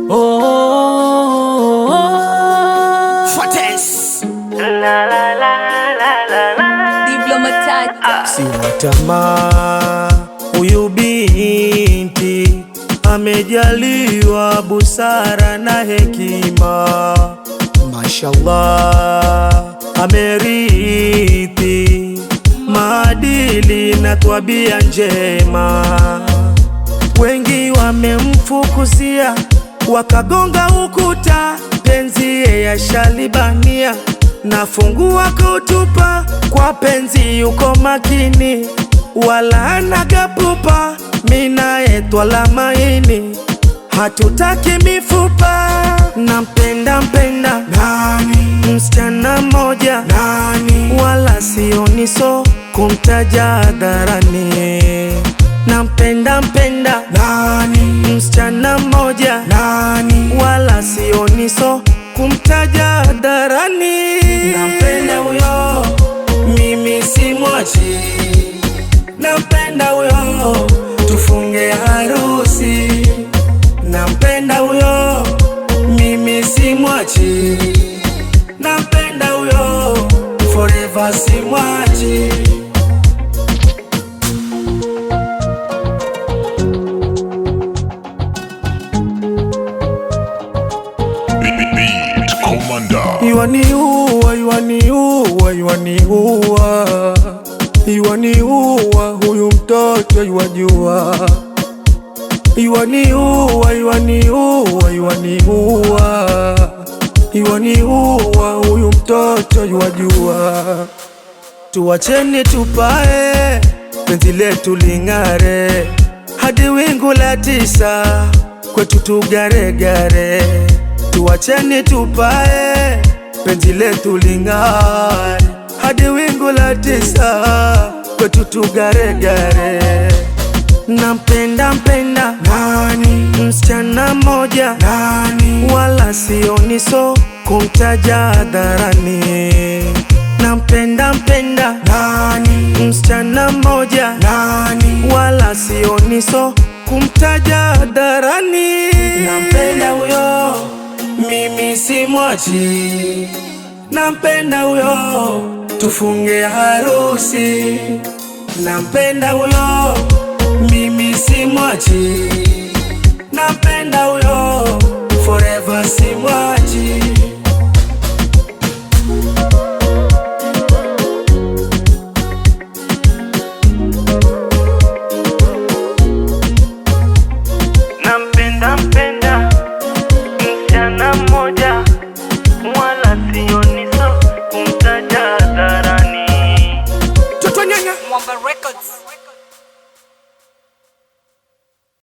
Oh, oh, oh, oh. Fortes. Sina tamaa, huyu binti amejaliwa busara na hekima, mashallah, amerithi maadili na tabia njema. Wengi wamemfukuzia wakagonga ukuta, penzi yashalibania nafungua kutupa kwa penzi, yuko makini wala anagapupa, mina etwala maini hatutaki mifupa. Nampenda mpenda nani, msichana mmoja nani, wala sioni so kumtaja hadharani. Nampenda mpenda nani, msichana mmoja nani, wala sioni so kumtaja hadharani. Nampenda huyo, mimi simwachi. Nampenda huyo, tufunge harusi. Nampenda huyo, mimi simwachi. Nampenda huyo, forever simwachi. Beat Commander. Iwaniua, iwaniua, iwaniua, iwaniua huyu mtoto iwajua, iwaniua, iwaniua, iwaniua, iwaniua huyu mtoto iwajua. Tuwacheni tupae, penzi letu ling'are hadi wingu la tisa, kwetu tugaregare. Tuwacheni tupae, penzi letu ling'are hadi wingu la tisa, kwetu tugaregare. Nampenda mpenda nani, msichana mmoja nani, wala sioni so kumtaja hadharani. Nampenda mpenda nani, msichana mmoja nani, wala sioni so kumtaja hadharani. Nampenda huyo, mimi simwachi. Nampenda huyo, tufunge harusi. Nampenda huyo, mimi simwachi. Nampenda huyo, forever simwachi. Nampenda mpenda msichana mmoja, wala sioni so kumtaja hadharani. Toto nyanya. Mwamba Records.